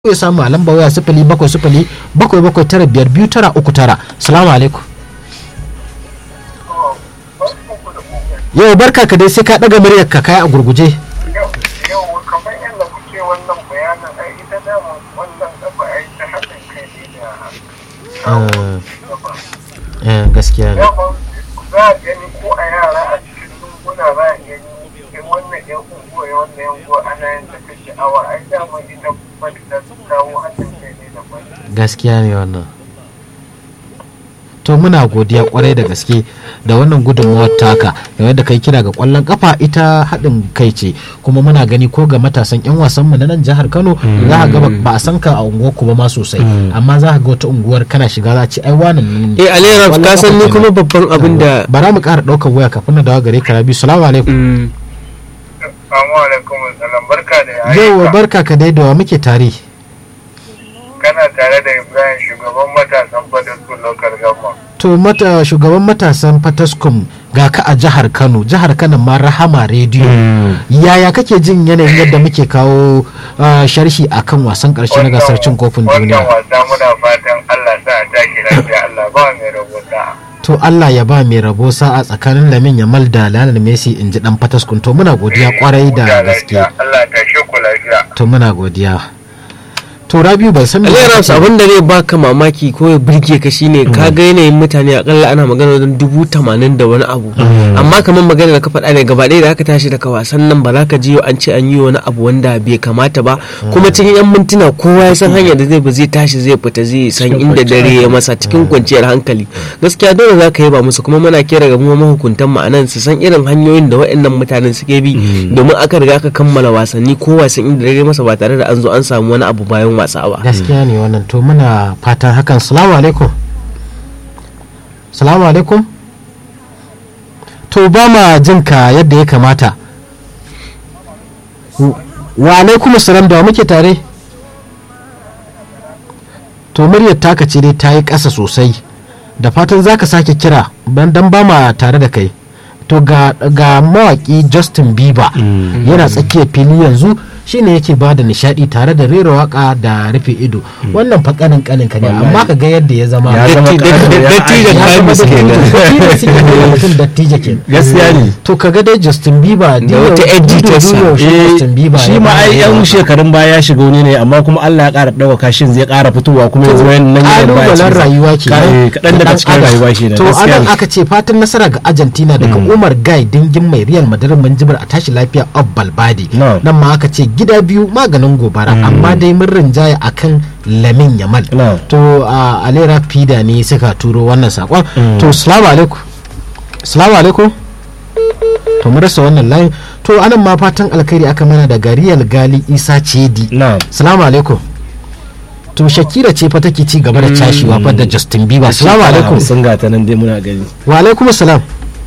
ya samu a lamba waya sifili bakwai sifili bakwai bakwai tara biyar biyu tara uku tara salamu alaikum yau barka ka dai sai ka ɗaga muryar ka kai a gurguje yau kamar yadda kuke wannan bayanin ai ita dama wannan gaba ai ta haɗin kai ne da Eh, gaskiya ne dama za a gani ko a yara a cikin lunguna za a gani in wannan yan unguwa ya wannan yan unguwa ana yin da ta sha'awa ai dama ita kuma da ta kawo haɗin kai ne da wani gaskiya ne wannan to muna godiya kwarai da gaske da wannan gudunmawar taka game da kai kira ga kwallon kafa ita haɗin kai ce kuma muna gani ko ga matasan yan wasan mu na nan jihar Kano za ka ga ba- ba a san ka a unguwar ku ba ma sosai amma za ka ga wata unguwar kana shiga za a ce ai wannan ne eh alera Kwallon ka san kafa ni kenan. kuma babban abin da bara mu ƙara ɗaukar waya kafin na dawo gare ka rabi salamu alaikum Mm, Assalamu alaikum salam barka da yau ayyuka barka ka dai da wa muke tare kana tare da Ibrahim shugaban matasan fadar su local government to mata shugaban matasan fataskum ga ka a jihar kano jihar kano ma rahama rediyo yaya kake jin yanayin yadda muke kawo uh, sharhi akan wasan karshe na gasar cin kofin wannan duniya wasa muna fatan Allah sa a tashi lafiya Allah ba mai rabota to Allah ya ba mai rabo sa'a tsakanin Lamin Yamal da Lionel Messi in ji dan fataskum to muna godiya kwarai da gaske Allah ta shi ku lafiya to muna godiya to Rabiu ban san me alera kake- abin da zai baka mamaki ko ya burge ka shine ka ga yanayin mutane akalla ana magana wajen dubu tamanin da wani abu amma kamar magana da ka faɗa ne gaba ɗaya da aka tashi daga wasan nan ba za ka ji an ce an yi wani abu wanda bai kamata ba kuma cikin yan mintuna kowa ya san hanyar da zai ba zai tashi zai fita zai san inda dare ya masa cikin kwanciyar hankali gaskiya dole za ka yaba musu kuma muna kira ga mu mahukuntan mu anan su san irin hanyoyin da waɗannan mutanen suke bi domin aka riga aka kammala wasanni kowa san inda dare masa ba tare da an zo an samu wani abu bayan wasa ba gaskiya ne wannan to muna fatan hakan salamu alaikum salamu alaikum to ba ma jin ka yadda ya kamata W- wa alaikum salam da wa muke tare to muryar taka ce dai ta yi ƙasa sosai da fatan za ka sake kira ban dan ba ma tare da kai to ga, ga mawaki justin bieber yana tsakiyar fili yanzu shine yake ba da nishadi tare da rera waka da rufe ido wannan fa kanin kanin ka ne amma ka ga yadda ya zama Ya zama Datti- ƙarfi, datti- ya- datti da ya zama kamis dattijo. kenan. Dattijo suke da mutum dattijo ke gaskiya ne to ka ga dai justin bieber Da wata yar jitarsa. shi Eh, justin bieber shi ya ma ba da ai yan waka. shekarun baya ya shiga wani ne amma kuma Allah ya ƙara ɗaukaka shin zai ƙara fitowa kuma yanzu wayan nan yana baya kalubalen rayuwa ke kaɗan daga cikin rayuwa shi ne to anan aka ce fatan nasara ga argentina daga umar gai dingin mai real madrid manjibar a tashi lafiya of balbadi No. nan ma aka ce gida biyu maganin gobara amma dai mun rinjaya akan lamin yamal No. to a alera fida ne suka turo wannan sakon to salamu alaikum salamu alaikum to mu rasa wannan layin to anan ma fatan alkhairi aka mana da gariyal gali isa cedi na'am salamu alaikum to shakira ce fa take ci gaba da cashewa fa da justin bieber salamu alaikum sun gata nan dai muna gani wa alaikum salam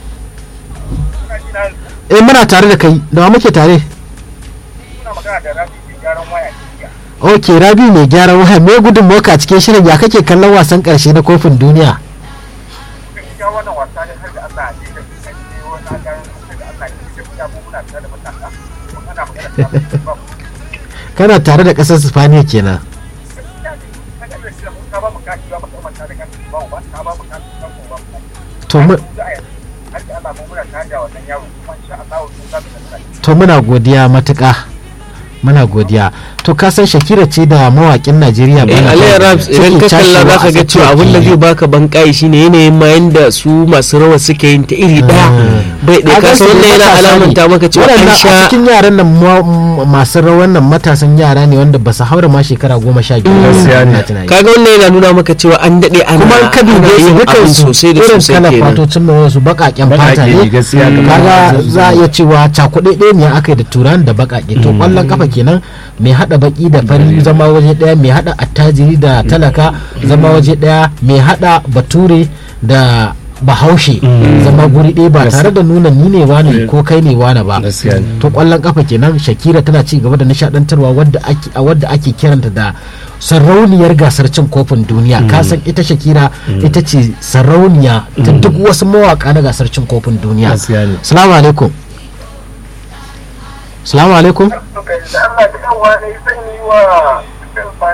eh muna tare da kai da wa muke tare muna magana da rafi mai gyaran waya jiya ok rabi mai gyaran waya me gudun moka a cikin shirin ya kake kallon wasan karshe na kofin duniya gaskiya wannan wasa ne har da Allah ne da kuka ce wani agarin har da Allah ne da kuka mu muna tare da matasa kuma ana magana da ba mu kana tare da kasar spaniya kenan gaskiya ne kaga da shi mun ka ba mu kashi ba mu kuma tare da kashi ba ba ka ba mu kashi ba mu ba mu to mu- da ai har da Allah mu muna tare da wannan yaro kuma insha Allah mun za mu tsaya to muna godiya matuƙa muna godiya to ka san shakira ce da mawaƙin najeriya Eh, Burna Aliyu Boy Raps idan suke ka kalla cashewa za a ka ga cewa tsakiyar abin da fili. zai baka banƙai shine yanayin ma yanda su masu rawa suke yin ta iri ɗaya bai ɗaya ka san wannan yana alamanta maka cewa an Waɗannan a sha cikin yaran nan ma- m- masu rawan nan matasan yara ne wanda ba su haura ma shekara goma sha biyu ba, Gaskiya ne. ina tunani. kaga wannan yana nuna maka cewa an daɗe ana kuma in ka dube ana su yin dukan abin su sosai da irin sosai kalan kenan fatocin mai su baƙaƙen fata Baƙaƙe ne gaskiya Mm. kamar kaga zan- za a iya cewa cakuɗe ɗaya ne aka yi da turan da baƙaƙe to ƙwallon kafa kenan mai haɗa baƙi da fari zama waje ɗaya mai haɗa attajiri da talaka zama waje ɗaya mai haɗa bature da bahaushe zama guri ɗaya ba tare da nuna ni ne wane ko kai ne wane ba Gaskiya ne. to ƙwallon kafa kenan shakira tana ci gaba da nishaɗantarwa wadda ake a wadda ake kiranta da sarauniyar gasar cin kofin duniya ka san ita shakira ita ce sarauniya ta duk wasu mawaka na gasar cin kofin duniya Gaskiya ne. salamu alaikum salamu alaikum to kai da Allah da yawa ne zan yi wa Abdul